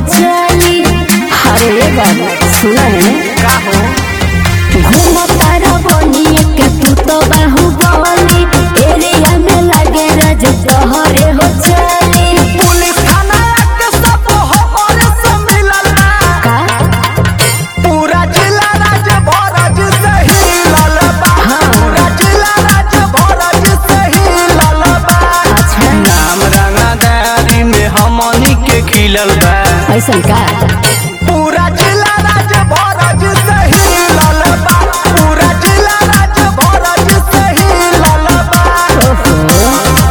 चली अरे बाबू सुना है का हो घूमो तारा बनिए के तू तो बाहुबली एरिया में लगे रज तोहरे हो चली पुलिस थाना के सब हमरे से मिलल बा का पूरा जिला राज भरज से हिलल बा हाँ। पूरा जिला राज भरज से हिलल बा अच्छा नाम रंगदारी में हमनी के खिलल बा ऐसा का पूरा जिला राज भरज से हिलल बा पूरा जिला राज भरज से हिलल बा ओहो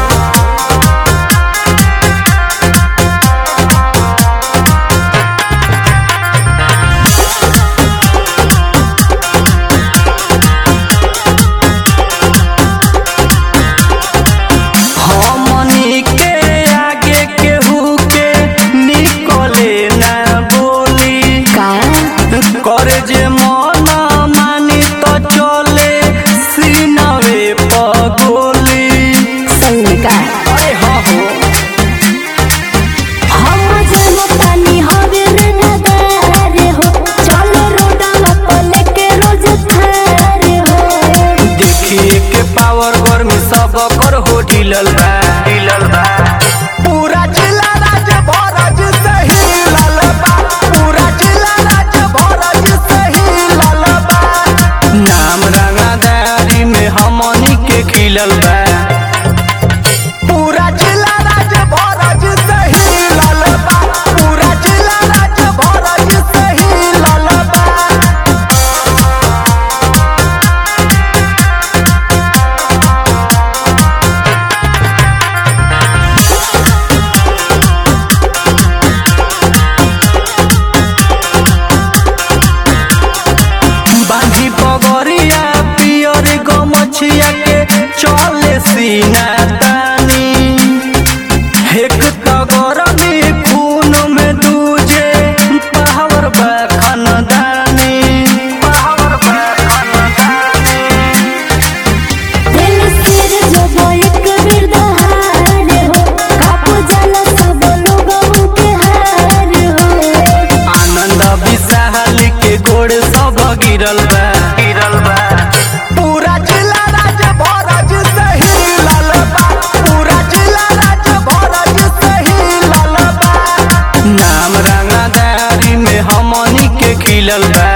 हमनी के आगे केहू के निकले ना बोली का करे जे मन मानी तो चले सीनवे पगोली सही का अरे हो हो हम जनतानी हवे रंगदार हो चलो रोडवा पर लेके रोज थार हो देखिए के पावर गर्मी सब कर हो ढिलल बा ढिलल बा पूरा जिला राज भरज से हिलल बा पूरा जिला राज भरज से हिलल बा नाम रंगदारी में हमनी के खिलल बा पूरा जिला राज भरज से हिलल बा पूरा जिला राज भरज से हिलल बा बांधी पगरिया पियर गमछिया के चले सीना तानी एक तगर में खून में दूजे पावर बा खानदानी पावर बा खानदानी दिल सिर जो वो एक बिरदहार हो कापू जाला सब लोगों के हार हो आनंद विशाल के गोड़ सब गिरल बा गिरल बा पूरा जिला राज भरज से हिलल बा पूरा जिला राज भरज से हिलल बा नाम रंगदारी में हमनी के खिलल बा